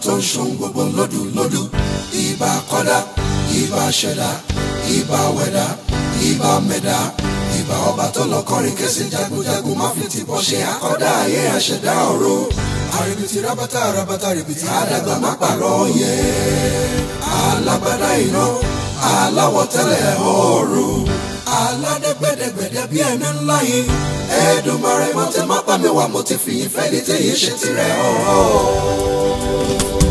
tó ń ṣohun gbogbo lódù lódù ìbà kọ́dá ìbà ṣẹ̀dá ìbà wẹ̀dá ìbà mẹ̀dá ìbà ọba tó lọ kọrin kẹsì jagunjagun má fi tìbọ̀ ṣe àkọ́dá ayé àṣẹ̀dá ọ̀run àrèbìtì rábátà rábátà rèbìtì àdàgbà má pàrọ̀ yẹ alágbádá iná aláwọ̀ tẹ́lẹ̀ ọ̀run aládẹ́gbẹ́dẹ́gbẹ́dẹ́ bí ẹni ńlá yìí Èdùmàrè mo ti má pa mi wá mo ti fìyìn fẹ́ ní tẹ̀yìn ṣe tirẹ̀ ọ̀ọ́.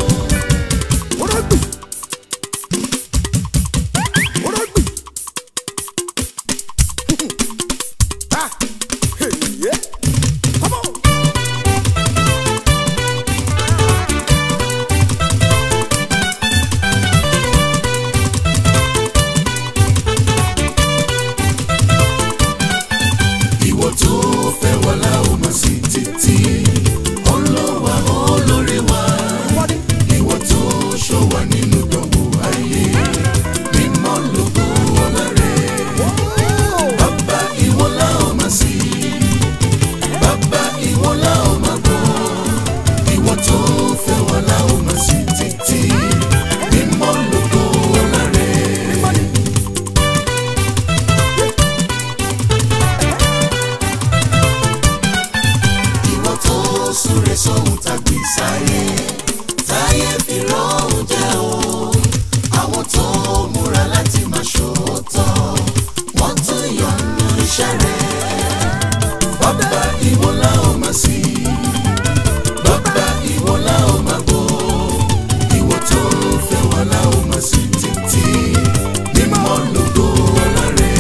ìwọ tó fẹ́ wà láwọn máa sí títí ọlọ́wà olórí wa ìwọ tó ṣọ́ wa nínú dánwò ayé mímọ́ lógo ọlá rẹ̀ bàbá ìwọ láwọn máa sí bàbá ìwọ láwọn máa gbọ́ ìwọ tó fẹ́ wà láwọn máa sí títí mímọ́ lógo ọlá rẹ̀. ìwọ tó súre sóhun tàbí sáyé táyé fi rọrùn jẹ o àwọn tó múra láti máa ṣòótọ́ wọ́n tún yọnu iṣẹ́ rẹ̀ bàbá ìwọ la ó máa sí bàbá ìwọ la ó máa gbọ́ ìwọ tó fẹ́ wà la ó máa sí títí mímọ́ lógo ọlá rẹ̀.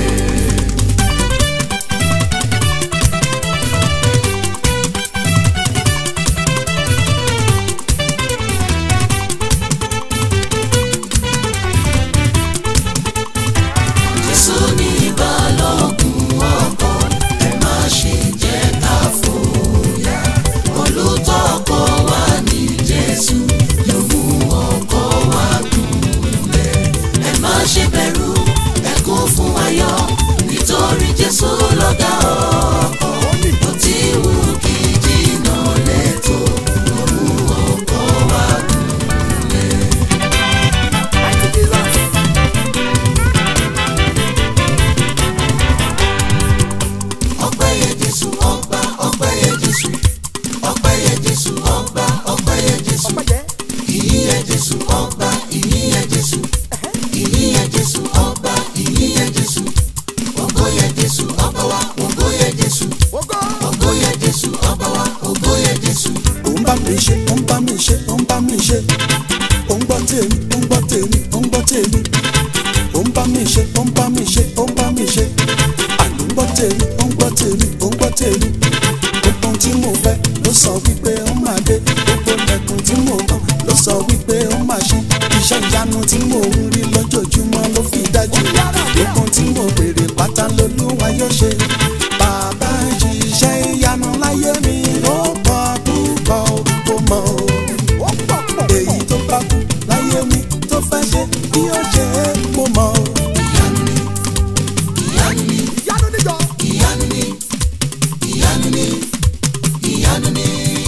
Jésù ní balógun ọkọ̀ ẹ má ṣe jẹ́ ká fòyà olùtọ́ ọkọ̀ wa ní Jésù yóò mú ọkọ̀ wa gúnlẹ̀ ẹ má ṣe bẹ̀rù ẹ kún fún ayọ̀ nítorí Jésù lọ́gá ọkọ̀ ó ti wù kí jìnnà lẹ́tọ̀ yóò mú ọkọ̀ wa gúnlẹ̀. ọpẹ́ yẹ jésù ọba ọpẹ́ yẹ jésù ọpẹ́ yẹ jésù ọba ọpẹ́ yẹ jésù ìyìn yẹ jésù ọba ìyìn yẹ jésù ìyìn yẹ jésù ọba ìyìn yẹ jésù ògo yẹ jésù ọba wa ògo yẹ jésù ògo yẹ jésù ọba wa ògo yẹ jésù. ó ń bá mi ṣe ó ń bá mi ṣe ó ń bá mi ṣe ó ń gbọ́ tèmi ó ń gbọ́ tèmi ó ń gbọ́ tèmi ó ń bá mi ṣe ó ń bá mi ṣe ó ń bá mi ṣe àló ń gbọ́ tèmi ó ń gbọ́ tèmi ó ń gbọ́ tèmi gbogbo ohun tí mo fẹ́ ló sọ wípé ó máa dé gbogbo lẹ́kùn tí mo kàn ló sọ wípé ó máa ṣe iṣẹ́ ìyanu tí mo ń rí lójoojúmọ́ ló fi dájú gbogbo ohun tí mo béèrè pátá lolúwa yóò ṣe bàbá ṣiṣẹ́ ìyanu láyé mi ó pọ̀ púpọ̀ ó mọ̀ o èyí tó bá kú láyé mi tó fẹ́ ṣe bí ó ṣe é mo mọ̀ o. ìyanu ni ìyanu ni ìyanu ni ìyanu ni ìyanu ni.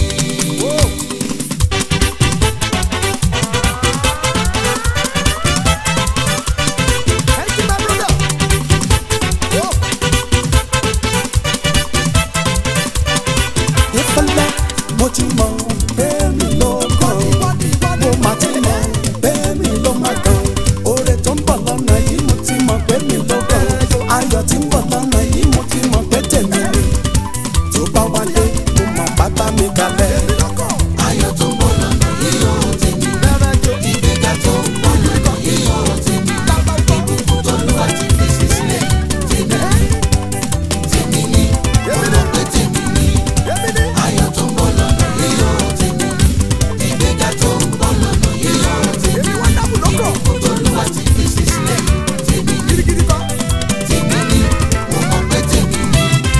ìfẹ́lẹ́ mo ti mọ̀ bẹ́ẹ̀ mi ló kàn mo mà ti mọ̀ bẹ́ẹ̀ mi ló má kàn oore tó ń bọ̀ lọ́nà yìí mo ti mọ̀ pé mi ló kàn ayọ̀ tí ń bọ̀ lọ́nà yìí mo ti mọ̀ pé tèmi ni tó bá wálé mo mọ̀ pátá mi kalẹ̀. ayọ̀ tó ń bọ̀ lọ́nà yìí ó tèmi ìgbéga tó ń bọ̀ lọ́nà yìí ó tèmi ìbùkún tó lù àti fèsì sílẹ̀ tèmi tèmi ni mo mọ̀ pé tèmi ni ayọ̀ tó ń bọ̀ lọ́nà yìí ó tèmi ìgbéga tó ń bọ̀ lọ́nà yìí ó tèmi ìbùkún tó lù àti fèsì sílẹ̀ tèmi tèmi ni mo mọ̀ pé tèmi ni.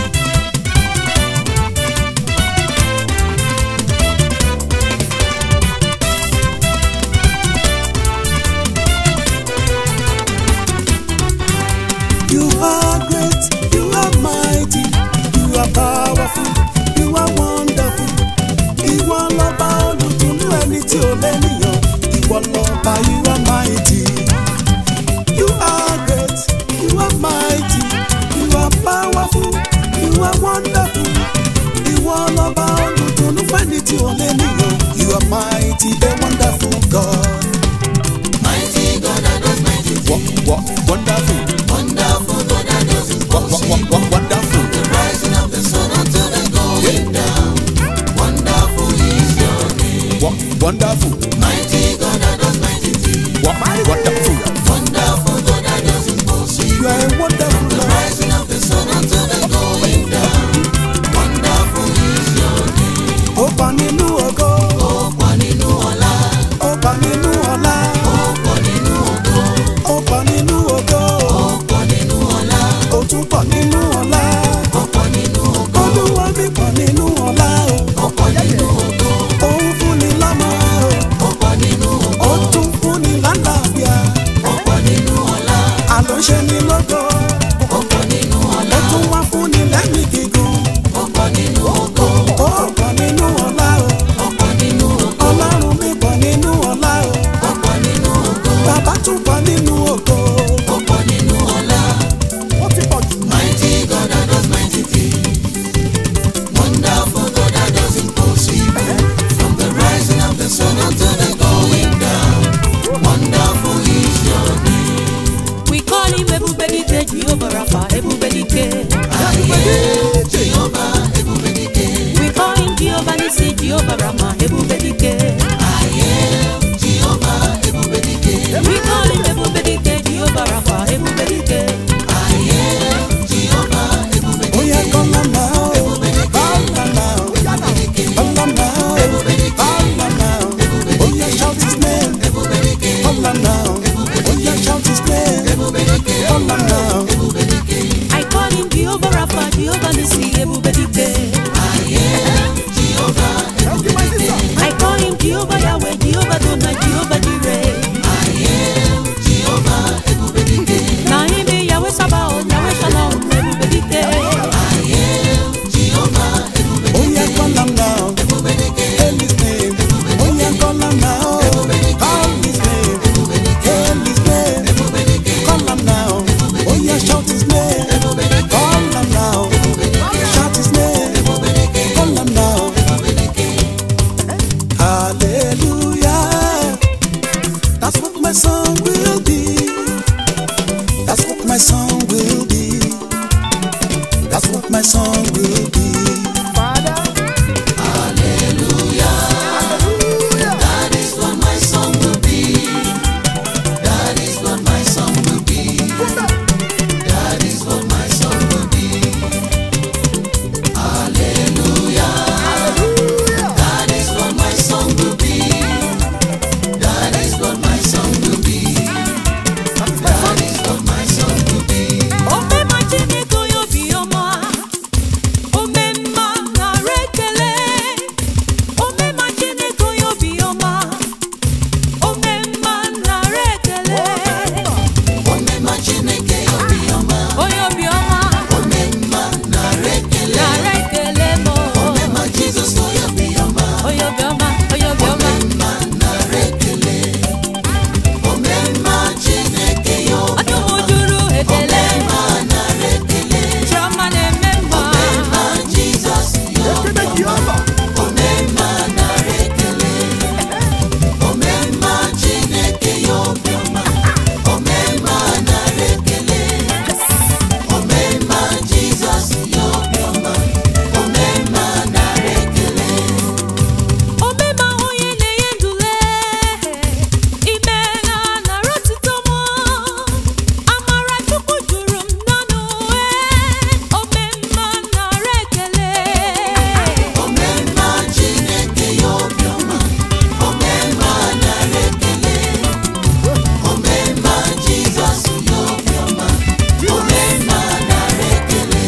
You are great, you are mighty, you are powerful, you are wonderful. Ìwọ lọ́ba olùtùnú ẹni tí ò lẹ́nìyàn. wonderful. Mighty God that does mighty things. Wonderful. Wonderful God that does impossible. You are a wonderful The Lord. rising of the sun until the going down. Wonderful is your name. Ó pa nínú ògo. Ó pọ̀ nínú ọlá. Ó pa nínú ọlá. Ó pọ̀ nínú ògo. Ó pa nínú ògo. Ó pọ̀ nínú ọlá. Ó tún pọ̀ nínú ọlá. Ó pọ̀ nínú ògo. Olúwa mi pọ̀ nínú ọlá o. Ó pọ̀ nínú ògo. Òun fún ni lámà o. Ó pọ̀ nínú ògo. Ó tún fún ni lálàáfíà. Ó pọ̀ nínú ọlá. Àlọ́ ṣe ni lógo. Ó pọ̀ nínú Ó ọlá. tún wá fún ni lẹ́mìí gígùn. Ó pọ̀ nínú ògo. Ó pọ̀ nínú ọlá o. Ó pọ̀ nínú ògo. Ọlọ́run mi pọ̀ nínú ọlá o. Ó pọ̀ nínú ògo. Bàbá tún pọ̀ nínú ògo. Ó pọ̀ nínú ọlá. Ó ti pọ̀ jù. Mighty God that does mighty things. Wonderful God that does impossible. From the rising of the sun until the going down. Wonderful is your name. We call him Ebubedike, Jehovah Rapha, Ebubedike. Aye, Jehovah, Ebubedike. We call him Jehovah Nissi, Jehovah Rama, Ebubedike. Aye, Jehovah, Ebubedike. We call him Ebubedike, Jehovah Rapha, Ebubedike. Aye, Jehovah, Ebubedike. Ó yẹ kọ́lá náà o. Bàlá náà o. Bàlá náà o. Bàlá náà o. Ó yẹ shout his name. Bàlá náà o. Ó yẹ shout his name. Bàlá náà o. I call him Jehovah Rapha, Jehovah Nissi, Ebubedike. I call him Jehovah Yahweh, Jehovah Dona, Jehovah Jireh. Na him be Yahweh Sabaoth, Yahweh Shalom, Ebubedike. Ó yẹ kọ́lá náà o. Hail his name. Ó yẹ kọ́lá náà o. Call his name. Hail his name. Kọ́lá náà o. Ó yẹ shout his name. Kọ́lá náà o. Shout his name. Kọ́lá náà o. Hallelujah. That's what my song will be. That's what my song will be. That's what my song will be. That is what my song will be. That is what my song will be. That is what my song will be. Hallelujah. That is what my song will be. That is what my song will be. That is what my song will be. Omema Chineke onye obiọma, omemma nara ekele. Omema Chineke onye obiọma, omemma nara ekele. Omema Chineke obiọma. Onye obiọma Omema nara ekele. nara ekele m. Omema Jizọs onye obiọma. Onye obiọma, onye obiọma. Omemma nara ekele. Omemma Chineke ya obi- Ọdụm juru ekele. Omemma nara ekele. Chiọma na-eme mma. Omemma Jizọs ya obiọma. Omemma nara ekele. Omemma Chineke ya obiọma. Omemma nara ekele. Omemma Jizọs ya obiọma. Omemma nara ekele. Omema onye na-enye ndule, ime na nara otito m. Amara Chukwu juru m n'ọnụ, ee, omemma nara ekele. Omemma Chineke ya obiọma, omemma nara ekele. Omemma Jizọs ya obiọma, omemma nara ekele.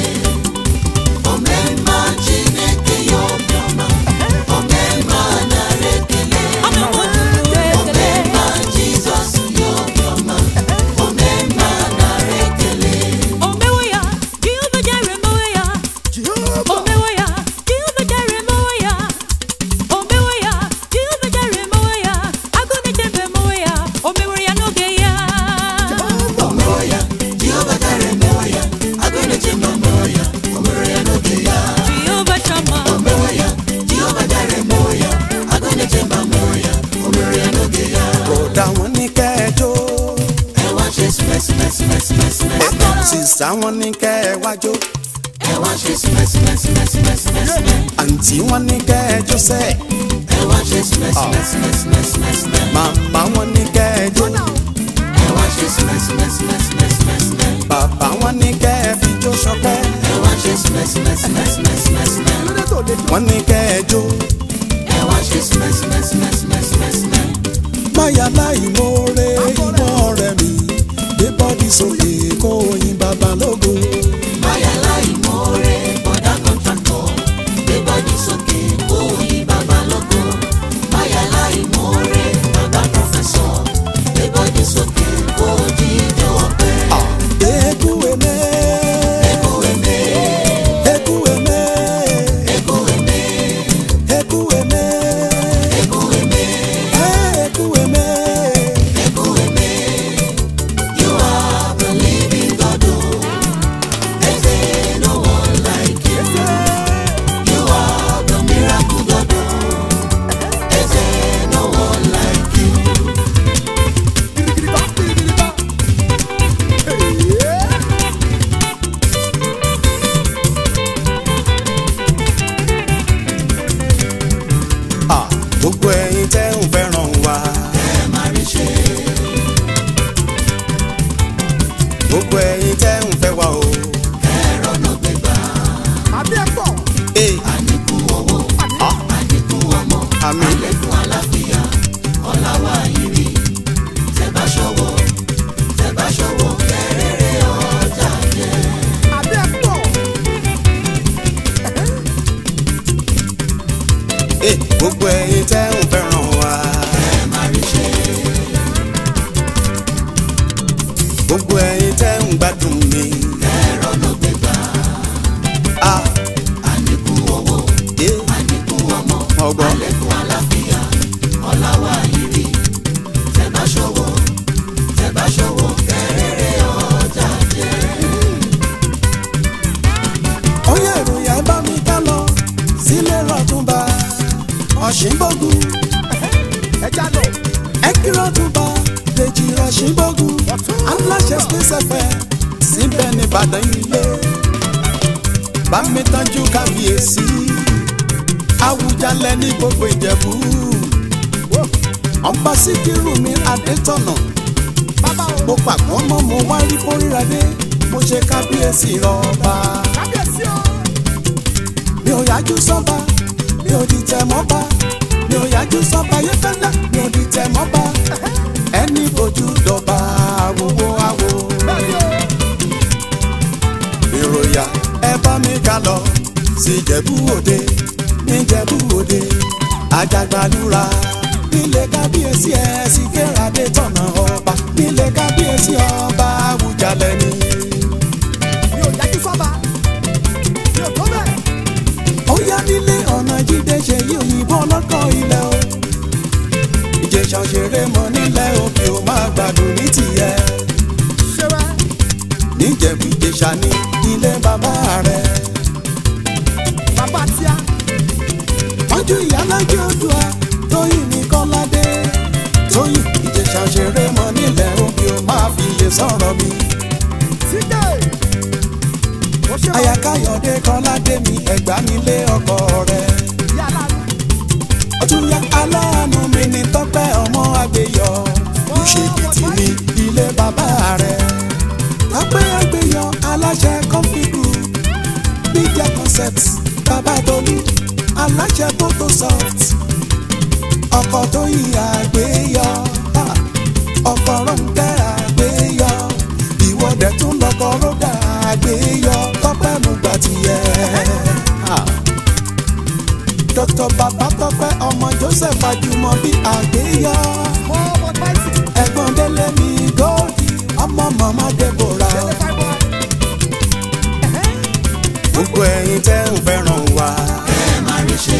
Omemma Chineke ya obiọma, omemma nara ekele. Ọdụm juru ekele. Omemma Jizọs ya obiọma, omemma nara ekele. Omewo ya, Jehova Jire mewe ya. Omewo ya, Jehova Jire mewe ya. Omewo ya, Jehova Jire mewe ya. Agụ na-echebe mewe ya. Omewo ya n'oge ya. Omewe ya, Jehova dara emewe ya, agụ na-eche mma mewe ya, o mere ya n'oge ya. Jehova Shama. Omewe ya, Jehova dara emewe ya, agụ na-eche mma mewe ya, o mere ya n'oge ya. Bọ̀dá wọn ní kẹjọ. Ẹ wá ṣe sìmẹ́sìmẹ́sìmẹ́sìmẹ́sìmẹ́sìmẹ́. Sísá wọn ní kẹwàjọ. Ẹ wá ṣe sìmẹ́sìmẹ́sìmẹ́sìmẹ́sìmẹ́. Àǹtí wọn ní kẹjọ sẹ́. Ẹ wá ṣe sìmẹ́sìmẹ́sìmẹ́sìmẹ́sìmẹ́. màmá wọn ní kẹjọ ẹ wá ṣe sìmẹ́sìmẹ́sìmẹ́sìmẹ́sìmẹ́. bàbá wọn ní kẹfijó ṣọpẹ́ ẹ wá ṣe sìmẹ́sìmẹ́sìmẹ́sìmẹ́sìmẹ́. wọn ní kẹjọ ẹ wá ṣe sìmẹ́sìmẹ́sìmẹ́sìmẹ́sìmẹ́. máyà láì mórè ìwọ ọ̀rẹ́ mi gbé bọ́dí sókè kó oyin bàbá lógo báyà láì mọ́ọ́rẹ́ bọ́dá kọ́ńtàkọ̀ gbé bọ́dí sókè kó yí bàbá lógo. báyà láì mọ́ọ́rẹ́ bàbá pọ̀fẹ́sọ̀ gbé bọ́dí sókè kó jíjọ ọ̀pẹ. eku eme Ego eme, eku eme ego eme, eku eme ego eme, eh, eku eme ego eme. You are the living God. oh. There's no one like you. You are the miracle God. oh. There's no one like you. Ah, gbogbo ẹ̀yin tẹ́ ń fẹ́ràn wa Ẹ máa rí ṣe. gbogbo ẹ̀yin tẹ́ ń fẹ́ wa o. Ẹ̀rọ náà gbégbá. Eh, Àníkù owó, àníkù ọmọ, àmín. àlékún àlàáfíà, ọlá wa ìrì. Tẹ́ bá ṣọwọ́, tẹ́ bá ṣọwọ́, kẹ́rẹ́rẹ́ ọjà jẹ́. eh, gbogbo ẹ̀yin tẹ́ ń fẹ́ràn wa Ẹ máa rí ṣe. gbogbo ẹ̀yin tẹ́ ń gbádùn mi. Ẹ̀rọ náà gbégbá. Ah, Àníkù owó, eh, àníkù ọmọ, ọgbọ́n. àlékún àlàáfíà, ọlá wa ìrì. Tẹ́ bá ṣọwọ́, tẹ́ bá ṣọwọ́, kẹ́rẹ́rẹ́ ọjà jẹ́. Oyè ìròyìn ẹ bá mi ká lọ sílé rọ̀túnba ọ̀ṣìnbógun. Ẹ kí rọ̀túnba Dèjì ọ̀ṣìnbógun. Aláṣẹ Space FM síbẹ̀ ní Ìbàdàn ilé. Bá mi tọ́jú kábíyèsí. Awùjalẹ̀ ní gbogbo Ìjẹ̀bú. Ọba Síkírù mi Adétọ̀nà. Mo pàpọ̀ mọ́ mo wá rí kórìíradé. Mo ṣe kábíyèsí rọ̀ọ̀ba mi ò yájú sọ́ba mi ò di tẹ̀ mọ́ba mi ò yájú sọ́ba yẹ́fẹ́lẹ́ mi ò di tẹ̀ mọ́ba ẹni bójú dọ̀ba àwòwò àwò. ìròyà ẹ bá mi ká lọ sí Ìjẹ̀bú Òde níjẹ̀bú Òde àjàgbàlúra nílé kábíyèsí ẹ sì kérade tọ̀nà ọba nílé kábíyèsí ọba Àwùjalẹ̀ ni. ó yá nílé ọ̀nà jíde ṣe yí òyìnbó ọlọ́kọ̀ ilẹ̀ o. ìjẹ̀ṣà òṣèré mọ̀ nílẹ̀ òkè ó máa gbádùn ní tìyẹ. níjẹ̀bú ìjẹ̀ṣà ní ilé bàbá rẹ̀. mọ́jú ìyálájẹ́ odua tóyìn ní kọ́ládé. tóyìn ìjẹ̀ṣà òṣèré mọ̀ nílẹ̀ òkè ó máa fi iye sọ̀rọ̀ mi. àyàkáyọ̀dé kọ́ládé mi ẹ̀gbá nílé ọkọ rẹ̀. ọtúnyà aláàánú mi ní tọ́pẹ́ ọmọ àgbéyọ ìṣèkìtì ní ilé bàbá rẹ̀ tọ́pẹ́ àgbéyọ aláṣẹ kọ́fíìkù media concept babatolu aláṣẹ photosoft ọkọ̀ tó yí àgbéyọ ha, ọkọ̀ rọ̀ǹkẹ́ àgbéyọ ìwọ́dẹ̀ tún lọ́kọ̀ rọ́dà àgbéyọ tọ́pẹ́ mú gbà tiẹ̀. ha. Dr. Babatọ́pẹ́ ọmọ Joseph Ajumọbi àgbéyọ. Ẹ̀gbọ́n Délé mi Góòdì ọmọ màmá Deborah. Gbogbo ẹ̀yin tẹ́ ń fẹ́ràn wa. Ẹ máa rí ṣe.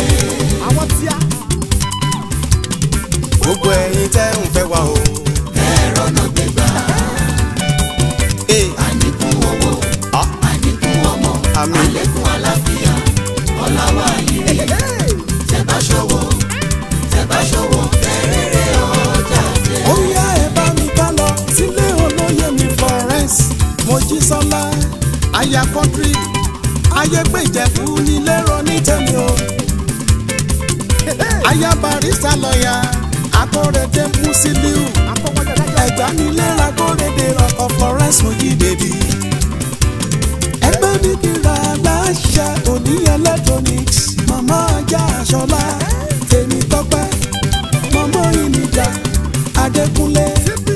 Gbogbo ẹ̀yin tẹ́ ń fẹ́ wa o. Ẹ̀rọ náà gbégbá. Ee, Àníkù owó, ah, àníkù ọmọ, àmín. àlékún àlàáfíà, ọlá wa ìrì. Tẹ́ bá ṣọwọ́, tẹ́ bá ṣọwọ́, kẹ́rẹ́rẹ́ ọjà jẹ́. Ó yá ẹ bá mi ká lọ sílé olóyè mi Florence Mojísọ́lá aya kọ́ńtírì ayé pé ìjẹ̀bú nílé rọ ní tẹ̀mí o. aya barista lọ́ọ̀yà akórèdé musiliu ẹ̀gbánilẹ́ra kórèdé ọkọ̀ florence mojídèbí. ẹgbẹ́ ní kíra aláṣẹ òní electronics màmá ajá aṣọlá tèmi tọ́pẹ́ màmá ìnìjà adékúnlé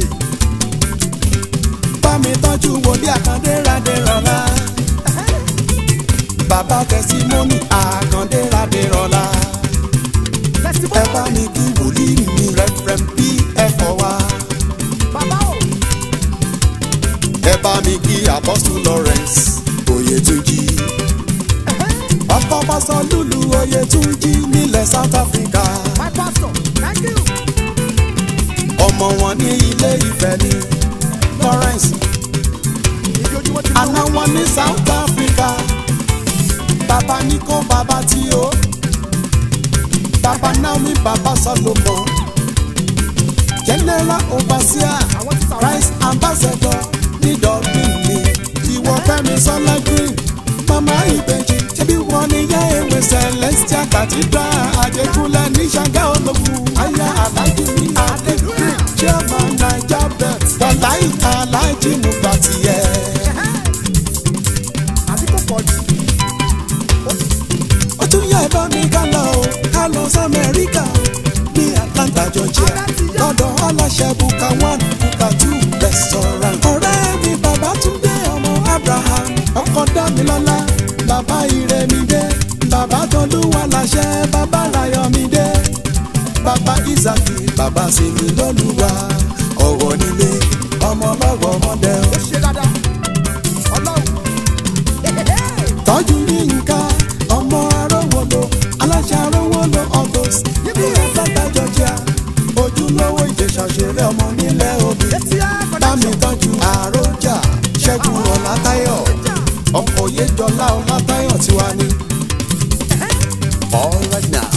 bámi tọ́jú wòlíì àkàndé radé rọ̀lá bàbá tẹsímọ́nì àkàndé radé rọ̀lá ẹ bá mi kí wòlíì mi rẹ́fẹ̀rẹ́m bí ẹ fọ́ wá. ẹ bá mi kí apọ́sù lawrence oyètúnjì. ọkọ pásọ lùlù oyètúnjì nílẹ̀ south africa. ọmọ wọn ní ilé ìfẹ́ ní lawrence. àná wọn ní south africa. bàbá ní kó bàbá tí o. bàbá naomi bàbá solomon. general overseer christ ambassador ní dublin ni ìwọ fẹmi sọlá green mama ìbejì ṣebí wọn ní yá ewé celestial cathedral àjẹkúnlẹ ní ṣàgá ológun aya alájí ní adégreen chairman naija bet wàláì alájí mùgbàtìyẹ. ó tún yẹ bá mi ká lọ o ká lọ sí amẹ́ríkà ní atlanta georgia lọ́dọ̀ aláṣẹ buka one buka two restaurant. ọ̀rẹ́ mi bàbá túndé ọmọ abraham ọkọ dámilọ́lá bàbá ìrẹ́mídé bàbá tolúwa láṣẹ bàbá rayọ̀mídé bàbá isaki bàbá sinmi lọ́lùwà ọ̀wọ̀ nílé ọmọ lọ́wọ́ ọmọdé o. tọ́jú yínká ọmọ arówólo aláṣẹ arówólo august ní atlanta georgia ojúlówó ìjẹsà ṣeré ọmọ nílẹ̀ òbí bámi tọ́jú àròjà ṣẹ́gun ọ̀làtayọ̀ ọkọ̀ yéjọlá ọ̀làtayọ̀ tiwa ni. all right now.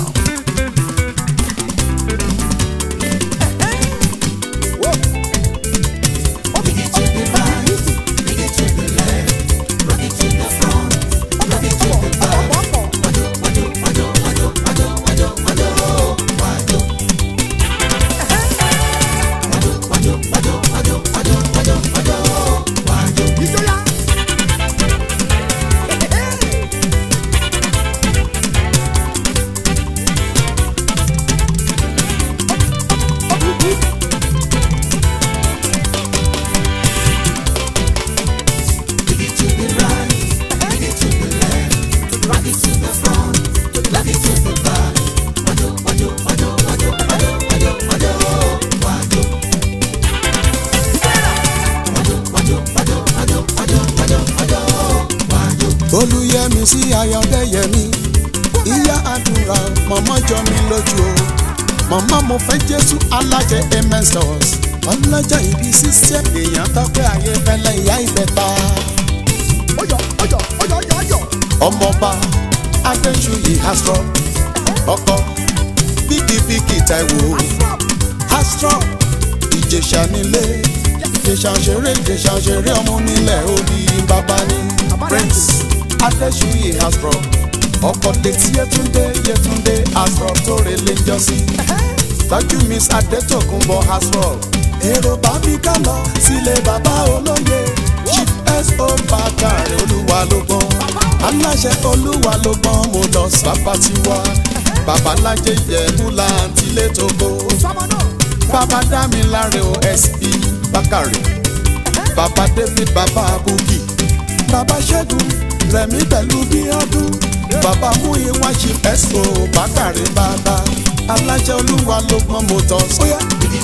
olùyẹmí sí ayọ̀dẹ́yẹmí ìyá àdúrà mọ̀mọ́ jọ mi lójú o mọ̀mọ́ mo fẹ́ jésù alájẹ amen stores ọlọ́jà ìbí sísẹ́ èèyàn tọ́pẹ́ ayé fẹ́lẹ́ ìyá ìbẹ̀ta ọmọọba adéṣuyì astro ọkọ bíkìbíkì taiwo astro ìjẹsà nílé ìjẹsà ṣeré ìjẹsà ṣeré ọmọ nílẹ̀ òbí bàbá ní prince adéṣuyì astro ọkọ létí yẹtúndé yẹtúndé astro tó relé jọ́sí tọ́jú miss adétòkunbọ̀ astro èrò bá mi ká lọ sílé bàbá olóye chief so bàkàrẹ olúwa ló gbọ́n aláṣẹ olúwa ló gbọ́n mo lọ sí bàbá tiwa babalájẹ ìjẹ̀bú láǹtí létòkó bàbá dámiláre osp bàkàrẹ bàbá david bàbá búkì bàbá ṣẹ́gun rẹ̀mí pẹ̀lú bíọ́dún bàbá mú ìwá chief so bàkàrẹ bàbá aláṣẹ olúwa ló gbọ́n mo tọ́ sóyá.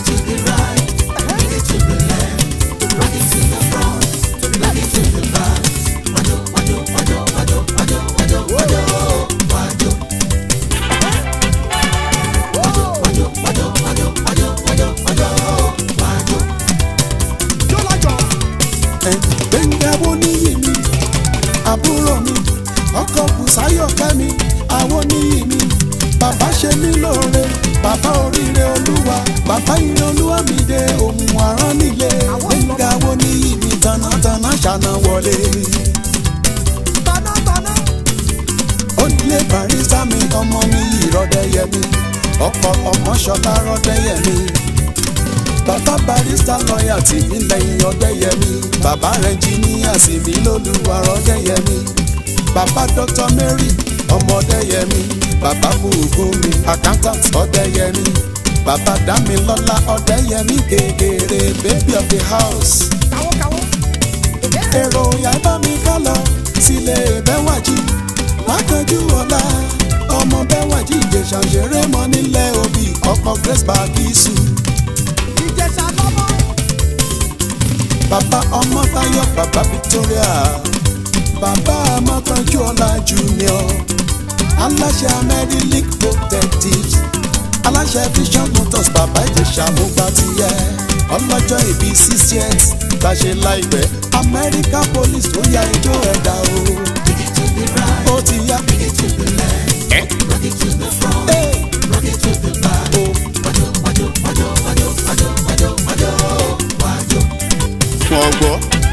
gbẹ̀ngà wo níyì mi àbúrò mi ọkọ bùsáyọ̀ kẹ́mi àwọn níyì mi bàbá ṣe mí lóore bàbá oríire olúwa bàbá ire olúwa mi dé ohun àrán nílé gbẹ̀ngà wo níyì mi tanátaná ṣàna wọlé. onílé barista mi ọmọ mi ìrọ̀dẹ́yẹ ọ̀dẹ́yẹmí ọkọ ọmọṣọlá rọ́dẹ́yẹmí bàbá barista lọ́ọ̀yà tì mí lẹ́yìn ọ̀dẹ́yẹmí bàbá ẹnjìníà sì mí lólúwa ọ̀dẹ́yẹmí bàbá dr mary ọmọ ọ̀dẹ́yẹmí bàbá bùkúnmi accountant ọ̀dẹ́yẹmí bàbá dámilọ́lá ọ̀dẹ́yẹmí kékeré baby of the house èrò yàrá mi ká lọ sílé bẹ́wàjì mákanjú ọ̀la ọmọ bẹ́wàjì ìjẹ̀ṣà ṣeré mọ́ nílẹ̀ òbí ọkọ̀ grace bagisu. bàbá ọmọ táyọ̀ bàbá victoria bàbá ọmọkanjú ọ̀la junior aláṣẹ amẹ́rílík protectives aláṣẹ vision motors bàbá ìjẹ̀ṣà mú gbà tiẹ̀ ọlọ́jọ́ ìbí sixtieth gbàṣẹ láìpẹ́ amẹ́ríkà police tó ya ijó ẹ̀dá o. ó ti yá. ẹ́ Hey. wọ́n gbọ́.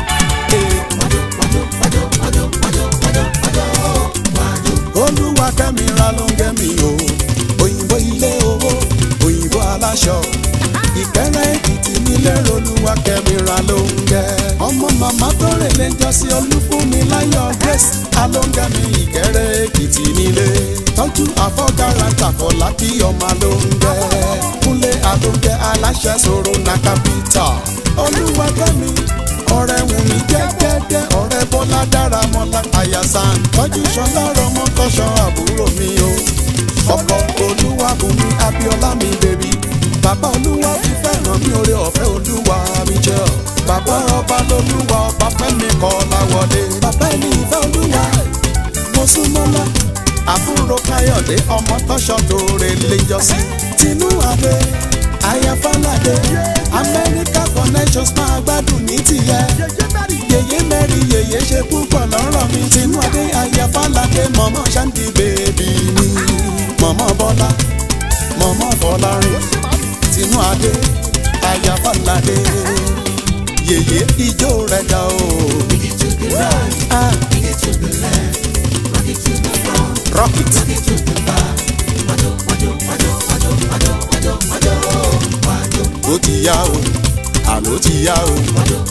olúwa kẹ́mi ra ló ń gẹ́mi o òyìnbó ilé owó òyìnbó aláṣọ ìkẹ́rẹ́ èkìtì nílé olúwa kẹ́mi ra ló ń gẹ́. ọmọ màmá tó rè lè jọ sí olúfúnmi láyọ̀ grace alóńgẹ́mi ìkẹ́rẹ́ èkìtì nílé tọ́jú àfọ́gára tàfọ́lá kí ọmọ ló ń gẹ́. kúnlé àlóńgẹ́ aláṣẹ sọ̀rọ̀ na capital olúwa kẹ́mi ọ̀rẹ́ wù mí jẹ́jẹ́jẹ́ ọ̀rẹ́ bọ́lá dára mọ́lá àyàsán tọ́jú sọlá rọmọ kọ́sọ́ àbúrò mi o ọkọ̀ olúwa bùnmi abiola mi bèbí bàbá olúwa fi fẹ́ràn mi oore ọ̀fẹ́ olúwa mi jẹ́ ọ bàbá ọba lolúwa ọba fẹ́mi kọ́ láwọlé bàbá ẹni ìfẹ́ olúwa mo súnmọ́lá àbúrò káyọ̀dé ọmọ tọ́ṣọ́ tó rè léjọ sí tinú adé ayafalade amẹ́ríkà connections máa gbádùn ní tìyẹ yèyé mẹ́rin yèyé ṣe púpọ̀ lọ́rọ̀ mi tinú adé ayafalade mọ̀mọ́ ṣáǹdì bèbí mi mọ̀mọ́ bọ́lá mọ̀mọ́ fọlárin tinú adé ayafalade yèyé ijó rẹ̀ dá o. Ah. Rock it. ó ti yá o àló ti yá o.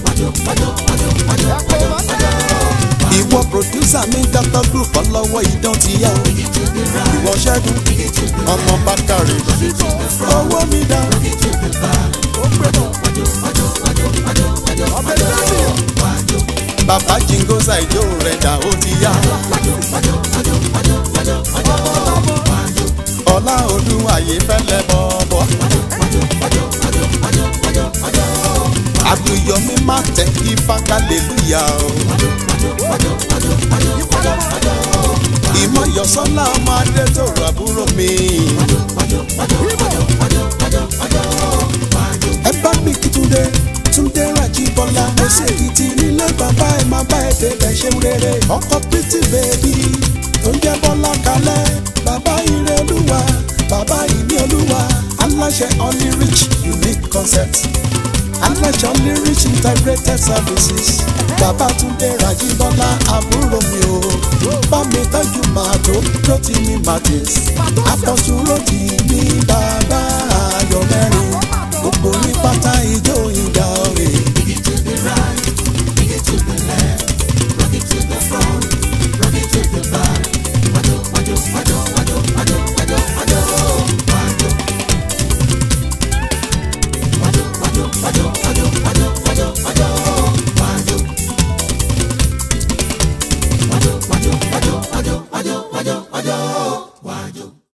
ìwọ pòdúsà mi dr group ọlọ́wọ́ idán ti yá o. ìwọ ṣẹ́gun ọmọ bákàrẹ̀ owó mi dá. bàbá jingosa ìjó rẹ̀ dà ó ti yá. ọlá olúwàyé fẹ́lẹ́ bọ́ọ̀bọ̀. àbíyọmí má tẹ ifá kálẹ̀lúyà o. ìmọ̀yọ̀sọ́lá ọmọ adé tó rọ àbúrò mi. ẹ bá mi kí túndé túndé Rájíbọ́lá mo ṣe èkìtì nílé bàbá ẹ má bá ẹ débẹ̀ ṣe ń rere ọkọ pretty baby tó ń jẹ́ bọ́lá kalẹ̀ bàbá ire olúwa bàbá ìní olúwa aláṣẹ only rich unique concept aláṣẹ only rich integrated services bàbá túndé Rájíbọ́lá àbúrò mi o bá mi tọ́jú màtó rotimi martins apọ̀sù rotimi bàbá ayọ̀ mẹ́rin gbogbo ní pátá ìjọ ìbò